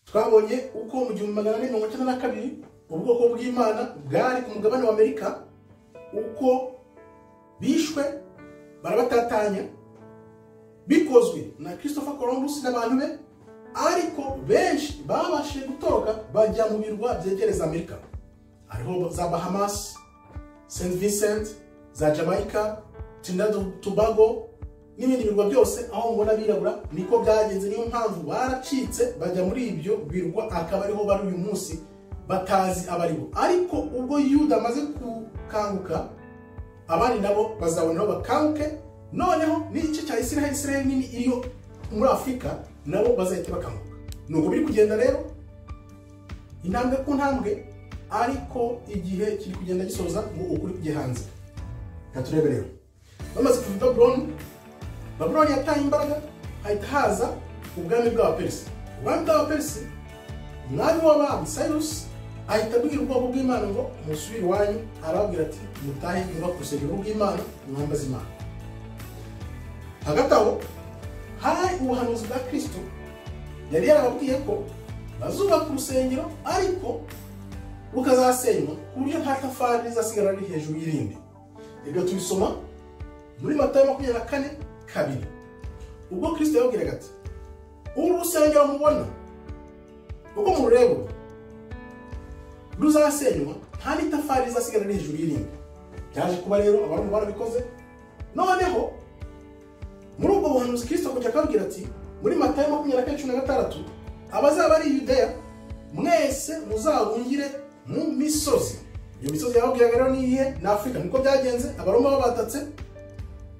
twabonye uko mu gihumbi magana ane mirongo icyenda na kabiri ubwoko bw'imana bwari ku mugabane wa amerika uko bishwe barabatatanya bikozwe na christopher columbus n'abantu be ariko benshi babashije gutoroka bajya mu birwa byegereza amerika hariho za bahamas st vincent za jamaica trinidad tobago n'ibindi birwa byose aho mubona abirabura niko byagenze niyo mpamvu baracitse bajya muri ibyo birwa akaba ariho bari uyu munsi batazi abari bo ariko ubwo yuda amaze gukanguka abandi nabo bazabona bakanguke noneho n'igice cya isiraheli isiraheli nini iriyo muri afurika nabo bazahita bakanguka ni uko biri kugenda rero intambwe ku ntambwe ariko igihe kiri kugenda gisoza ngo ukuri kujya hanze ntaturebe rero bamaze kuva babuloni babuloni yataye imbaraga hahita haza ubwami bw'abaperisi ubwami bw'abaperisi umwami w'abami sayirusi ahita abwira ubwoko bw'imana ngo musubire iwanyu arababwira ati mutahe nyuma ku rusengero rw'imana mwamba z'imana hagati aho hari ubuhanuzi bwa kirisito yari yarababwiye ko bazubaka urusengero ariko rukazasenywa ku buryo nta tafari rizasigara riri hejuru y'irindi ibyo tubisoma muri matayo makumyabiri na kane kabiri ubwo kirisito yababwiraga ati uru rusengero mubona uko murureba ruzasenywa nta n'itafari rizasigara riri hejuru y'irindi byaje kuba rero abantu barabikoze noneho muri ubwo buhanuzi kirisito kujya akababwira ati muri matayo makumyabiri na kane cumi na gatandatu abazaba ari yudeya mwese muzabungire mu misozi iyo misozi yababwiraga rero ni iyihe ni afurika niko byagenze abaroma babatatse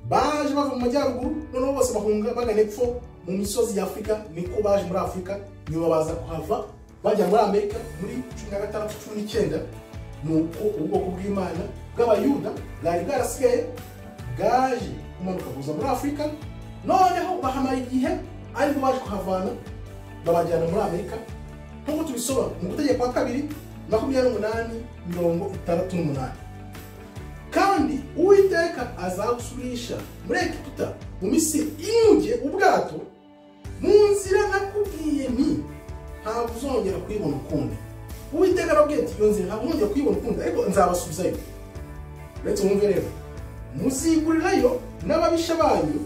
baje bava mu majyaruguru noneho bose bahunga bagana epfo mu misozi ya afurika niko baje muri afurika nyuma baza kuhava bajya muri amerika muri cumi na gatandatu cumi n'icyenda ni uko ubwoko bw'imana bw'abayuda bwari bwarasigaye bwaje kumanuka kuza muri afurika noneho bahamara igihe ariko baje kuhavana babajyana muri amerika nk'uko tubisoma mu gutegeko kwa kabiri makumyabiri n'umunani mirongo itandatu n'umunani kandi uwiteka azagusubirisha muri egiputa mu misiri inkuge ubwato mu nzira nakubwiye ni ntabwo uzongera kuyibona ukundi uwiteka arabwiye ati iyo nzira ntabwo uzongera kuyibona ukundi ariko nzabasubizayo uretse mwumve rero muzigurirayo n'ababisha banyu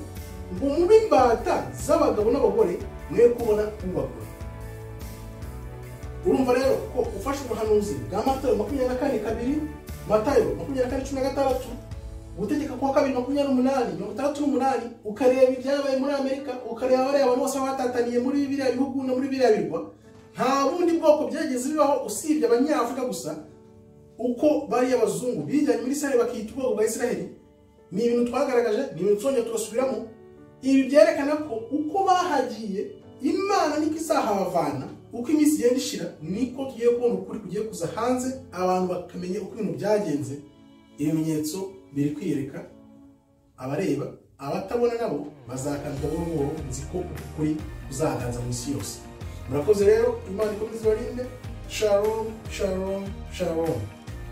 ngo mube imbata z'abagabo n'abagore mwe kubona ubagura urumva rero ko ufashe ubuhanuzi bwa matayo makumyabiri na kane kabiri matayo makumyabiri na kane cumi na gatandatu gutegeka kwa kabiri makumyabiri n'umunani mirongo itandatu n'umunani ukareba ibyabaye muri amerika ukareba abariya abantu bose batataniye muri biriya bihugu no muri biriya birwa nta bundi bwoko byageze bibaho usibye abanyafurika gusa uko bariya bazungu bijyanye muri isiraheli bakiyita ubwoko bwa isiraheli ni ibintu twagaragaje ni ibintu tuzongera tugasubiramo ibi byerekana ko uko bahagiye imana niko izahabavana uko iminsi igenda ishira niko tugiye kubona ukuri kugiye kuza hanze abantu bakamenya uko ibintu byagenze ibimenyetso biri kwiyereka abareba abatabona nabo bazakandwa buhoro buhoro nzi ko ukuri kuzaganza mu isi yose murakoze rero imana ikomeze ibarinde shalom shalom shalom